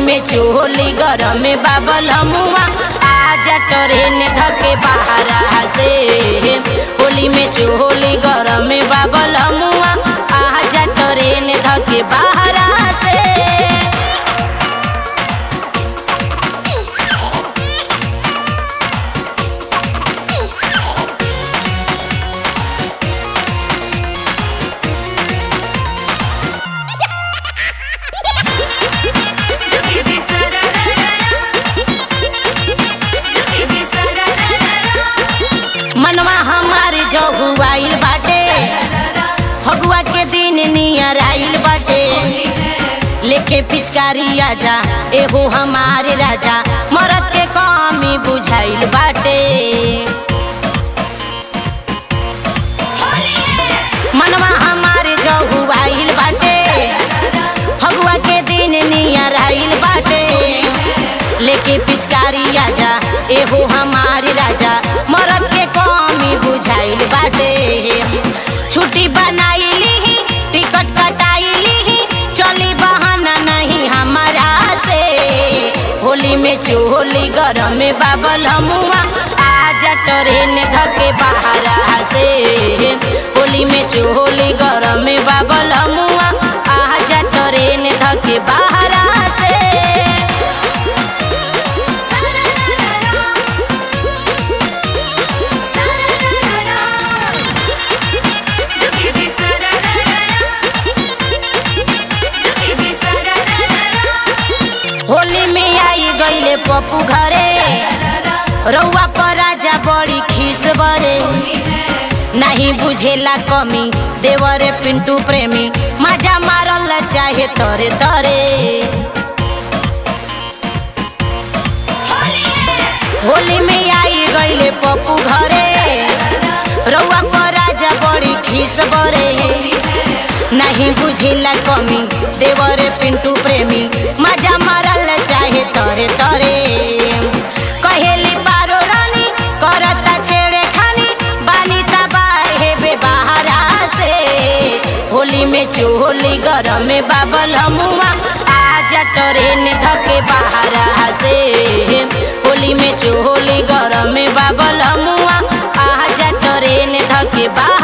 में चोली गरम में बाबल मुआ आजा ट्रेन धके बाहरा से होली में चोली गरम में बाबल मुआ आजा ट्रेन धके बाहरा से जुगी जी सररररा जुगी जी सररररा मनवा हमारे जहुआइल बाटे फगुआ के दिन नियर आइल बाटे लेके पिचकारी आजा एहो हमारे राजा मरद के कमी बुझाइल बाटे होली है मनवा हमारे जहुआइल बाटे फगुआ के दिन नियर आइल बाटे लेके पिचकारी आजा एहो हमारे राजा मरद के कमी बुझाइल बाटे छुट्टी बनाइली ही टिकट कटाइली ही चली बहाना नहीं हमारा से होली में चोली गरम में बाबल हमुआ आजा ट्रेन धके बाहरा से होली में चोली गरम में बाबल हमुआ आजा ट्रेन धके बाहरा से सररररा सररररा जुगी जी सररररा जुगी जी सररररा होली में आई गईले पप्पू घरे रउआ पर राजा बड़ी खीस बरे नहीं बुझेला कमी देवरे पिंटू प्रेमी मजा मारल चाहे तरे तरे होली है होली में आई गईले पप्पू घरे रउआ पर राजा बड़ी खीस बरे नहीं बुझेला कमी देवरे पिंटू प्रेमी मजा मारल चाहे तरे तरे कहेली पारो रानी करता छेड़े खानी बानी तबाहे बे बाहरा से होली में चोली गरम में बाबल हमुआ आजा ट्रेन धके बाहरा से होली में चोली गरम में बाबल हमुआ आजा ट्रेन धके बाहरा